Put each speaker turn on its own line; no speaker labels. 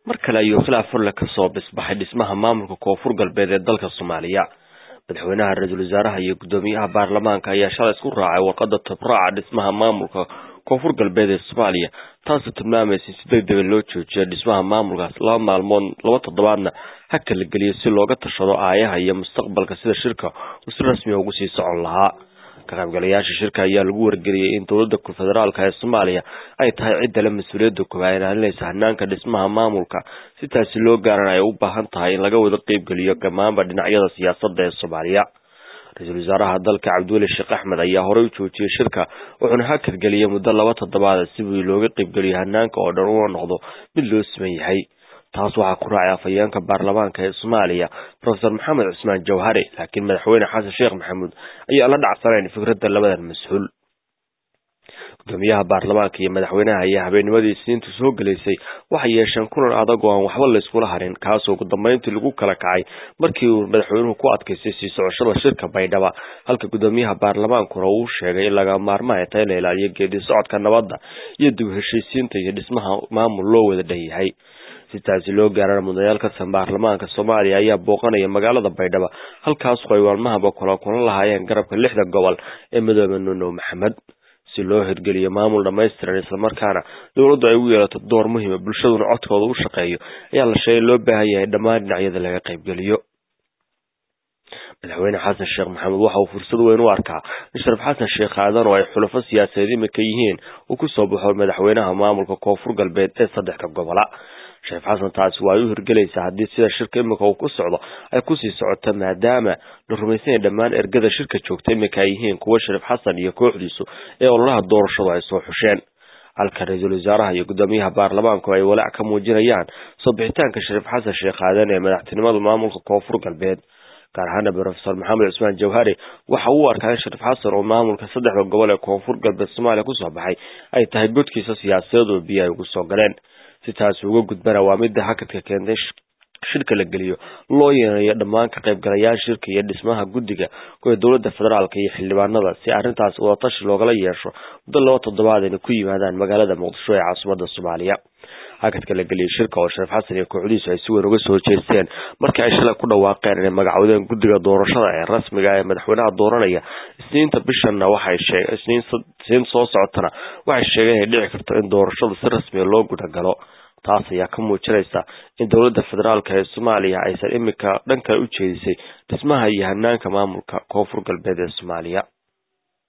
mar kale ayuu khilaaf furle kasoo bisbaxay dhismaha maamulka koonfur galbeed ee dalka soomaaliya madaxweynaha ra-iisul wasaaraha iyo guddoomiyaha baarlamaanka ayaa shalay isku raacay warqada tabraaca dhismaha maamulka koonfur galbeed ee soomaaliya taasoo tilmaamaysa in si deg dega loo joojiyo dhismaha maamulkaas laba maalmood laba toddobaadna haka la geliyo si looga tashado aayaha iyo mustaqbalka sida shirka uu si rasmiya ugu sii socon lahaa ka qaybgalayaasha shirka ayaa lagu wargeliyey in dowladda federaalka ee soomaaliya ay tahay cidda le mas-uuliyadda koobaad ilaalinaysa hanaanka dhismaha maamulka si taasi loo gaaran ay u baahan tahay in laga wada qeybgeliyo dhammaanba dhinacyada siyaasadda ee soomaaliya ra-iisul wasaaraha dalka cabdiweli sheekh axmed ayaa horey u joojiyey shirka wuxuuna hakad geliyey muddo laba toddobaada si wii looga qeybgeliyo hanaanka oo dhan una noqdo mid loo siman yahay taas waxaa ku raacay afhayeenka baarlamaanka ee soomaaliya profesor maxamed cusmaan jawhari laakiin madaxweyne xasan sheekh maxamuud ayaa la dhacsanayn fikradda labadan mas-uul gudoomiyaha baarlamaanka iyo madaxweynaha ayaa habeennimadii isniinta soo gelaysay waxay yeesheen kulan adag oo aan waxba layskula harin kaasoo ugu dambeyntii lagu kala kacay markii uu madaxweynuhu ku adkaystay sii socoshada shirka baydhaba halka gudoomiyaha baarlamaankuna uu sheegay in laga maarmaan ay tahay in la ilaaliyo geedi socodka nabadda iyo dib heshiisiinta iyo dhismaha maamul loo wada dhan yahay si taasi loo gaarana mudanayaal ka tirsan baarlamaanka soomaaliya ayaa booqanaya magaalada baydhaba halkaasoo ay waalmahaba kula kulan lahaayeen garabka lixda gobol ee midoobe nuunow maxamed si loo hirgeliyo maamul dhamaystiran islamarkaana dowladdu ay ugu yeelato door muhiima bulshaduna codkooda u shaqeeyo ayaa la sheegay loo baahan yahay dhammaan dhinacyada laga qaybgeliyo madaxweyne xasan sheekh maxamed waxa uu fursad weyn u arkaa in sharaf xasan sheekh aadan oo ay xulafo siyaasadeed imika yihiin uu kusoo baxo madaxweynaha maamulka koonfur galbeed ee saddexda gobola sheekh xasan taasi waa ay u hirgelaysaa haddii sida shirka imika uu ku socdo ay kusii socoto maadaama la rumaysanya dhammaan ergada shirka joogta imika ay yihiin kuwo shariif xasan iyo kooxdiisu ee ololaha doorashadu ay soo xusheen halka ra-iisul wasaaraha iyo guddoomiyaha baarlamaanku ay walaac ka muujinayaan soo bixitaanka shariif xasan sheekh aadan ee madaxtinimada maamulka koonfur galbeed gaar ahaana profesor maxamed cusmaan jawhari waxa uu arkaa in shariif xasan oo maamulka saddexda gobol ee koonfur galbeed soomaaliya kusoo baxay ay tahay godkiisa siyaasadeed oo biyo ay ugu soo galeen si taasi uga gudbana waa midda hakadka keentay shirka la geliyo loo yeerayo dhammaan ka qaybgalayaasha shirka iyo dhismaha guddiga kuwa dowladda federaalka iyo xildhibaanada si arrintaas wadatashi loogala yeesho muddo laba toddobaad ayna ku yimaadaan magaalada muqdisho ee caasimada soomaaliya hakadka la geliyay shirka oo shariif xasan iyo kooxdiisu ay si weyn uga soo jeesteen markii ay shalay ku dhawaaqeen inay magacowdeen guddiga doorashada ee rasmiga ee madaxweynaha dooranaya isniinta bishanna waxay sheeg isniin soo socotana waxay sheegeen inay dhici karto in doorashada si rasmiga loo gudagalo taas ayaa ka muujinaysa in dowladda federaalka ee soomaaliya aysan imika dhan kale u jeedisay dhismaha iyo hanaanka maamulka koonfur galbeed ee soomaaliya